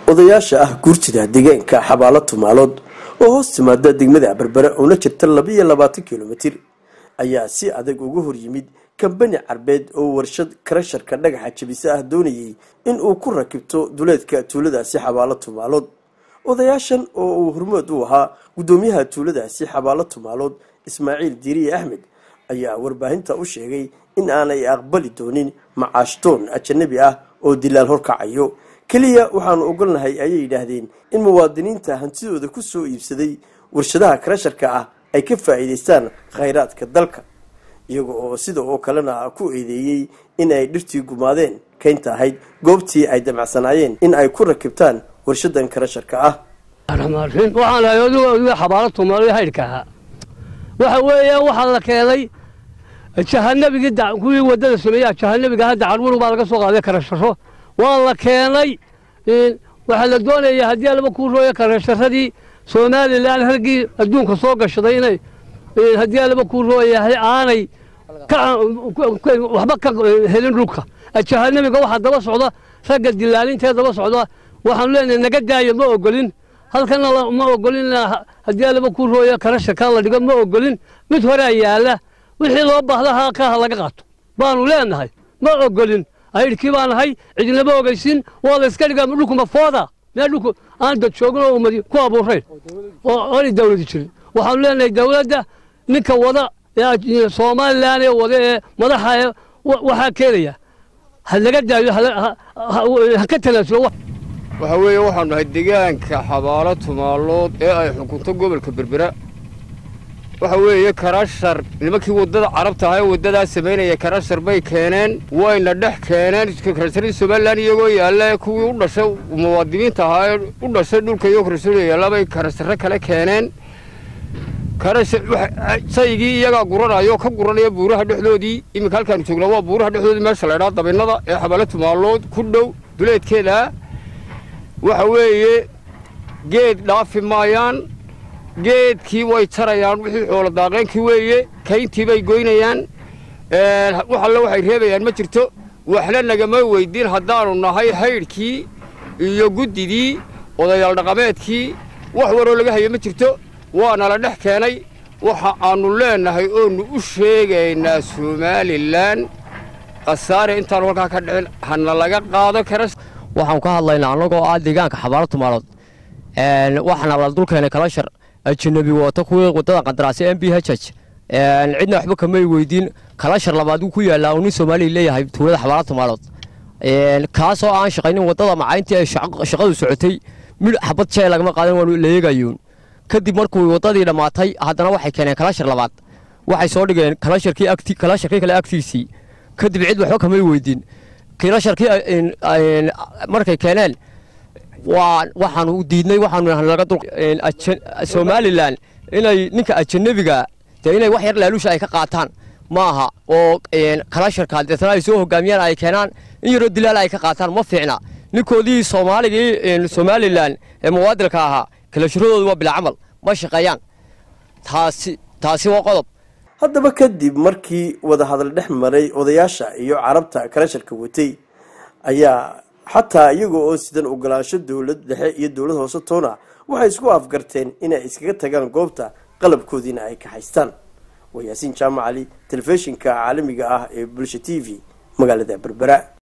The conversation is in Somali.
odayaasha ah guurtida deegaanka xabaalo tumaalood oo hoos timaada degmada berbere una jirta labaiyo labaatan kilomitir ayaa si adag uga hor yimid kambani carbeed oo warshad karasharka dhagaxa jabisa ah doonayay in uu ku rakibto duleedka tuuladaasi xabaalo tumaalood odayaashan oo uu hormood u ahaa guddoomiyaha tuuladaasi xabaalo tumaalood ismaaciil diiriye axmed ayaa warbaahinta u sheegay in aanay aqbali doonin macaashtoon ajanabi ah oo dilaal horkacayo keliya waxaanu ogolnahay ayay yidhaahdeen in muwaadiniinta hantidooda ku soo iibsaday warshadaha karasharka ah ay ka faa'iidaystaan khayraadka dalka iyaga oo sida oo kalena ku eedeeyey in ay dhirtii gumaadeen kaynta ahayd goobtii ay damacsanaayeen in ay ku rakibtaan warshadan karasharka ah waxaan ahay oduga xabaalo tumaalo haydhka ahaa waxa weeyaan waxaa la keenay jahanabigii kuwii wadada sameeya jahanabiga hadda carwur baa laga soo qaaday karasharo waa la keenay waxaa la doonaya haddii laba kuu rooya karasharadii somalilan raggii adduunka soo gashaday inay haddii laba kuu rooyahay aanay waxba ka helin dhulka jahanabiga waxaa daba socda ragga dilaalintee daba socda waxaanu leenahay naga daayo ma ogolin halkana ma ogolin haddii laba kuu rooya karasharkaa la dhigo ma ogolin mid horea yaala wixii loo baahda halkaa ha laga qaato baanu leenahay ma ogolin aydhkii baan ahay cidinlama ogeysin waa la iska dhigaa dhulkuma fooda meel dhulku aan dad joogin oo ummadi ku abuurayn oo aanay dawladi jirin waxaanu leenahay dawladda ninka wada somalilan ee wada ee madaxa ee waxaa keenaya ha laga daayo ha ka tanaasulo waxa weeye waxaanu nahay deegaanka xabaalo tumaalood ee ay xukunto gobolka berbera waxa weeye karashar nimankii waddada carabta ahaa ee waddadaa samaynaya karashar bay keeneen wayna dhex keeneen karasharadii somalilan iyagoo yaalla kuwii u dhashay muwaadiniinta ahaa ee u dhashay dhulka iyagoo karasharo yaalla bay karasharo kale keeneen shaygii iyagaa guranaya oo ka guranaya buuraha dhexdoodii iminka halkaanu joognaa waa buuraha dhexdoodii meesha laydhaa dabinnada ee xabaalo tumaalood ku dhow duleedkeeda waxa weeye geed dhaafi maayaan geedkii way jarayaan wixii xoolo daaqeenkii weeye kayntii bay goynayaan wax alle waxay reebayaan ma jirto waxna nagama weydiin haddaanu nahay haydhkii iyo guddidii odayaal dhaqameedkii wax waroo laga hayo ma jirto waana la dhex keenay waxa aannu leennahay oonu u sheegaynaa somalilan khasaare intaanu halkaa ka dhicin hana laga qaado kara waxaan ka hadlaynaa annagoo ah deegaanka xabaalo tumaalood waxaana la dulkeenay kalashar ajanabi wata kuwii wadada qandaraasya m b h h cidna waxba kamay weydiin kalashar labaad uu ku yaallaa uu nin soomaaliya leeyahay tuulada xabaalo tumaalood kaasoo aan shaqaynin wadada macayntii ay shaqadu socotay midh xabad jee lagama qaadan waanu la eegayoon kadib markuu waddadii dhammaatay haddana waxay keeneen kalashar labaad waxay soo dhigeen kalasharkii kalasharkii kale agtiisii kadib cid waxba kamay weydiin kilasharkii markay keeneen waa waxaanu diidnay waxaanu laga dul somalilan inay ninka ajanabiga dee inay wax yar laaluusha ay ka qaataan ma aha oo kalasharka deetana ay soo hogaamiyaan ay keenaan in yaroo dilaal ay ka qaataan ma fiicna ninkoodii soomaaligii somalilan ee muwaadilka ahaa kalasharadoodu waa bila camal ma shaqeeyaan taasi taasi waa qodob haddaba kadib markii wadahadal dhex maray odayaasha iyo carabta karasharka watay ayaa xataa iyaga oo sidan ogolaansho dowlad dhexe iyo dowlad hoose toona waxay isku afgarteen inay iskaga tagaan goobta qalabkoodiina ay ka haystaan waa yaasiin jaamacali telefishinka caalamiga ah ee bulsha t v magaalada berbera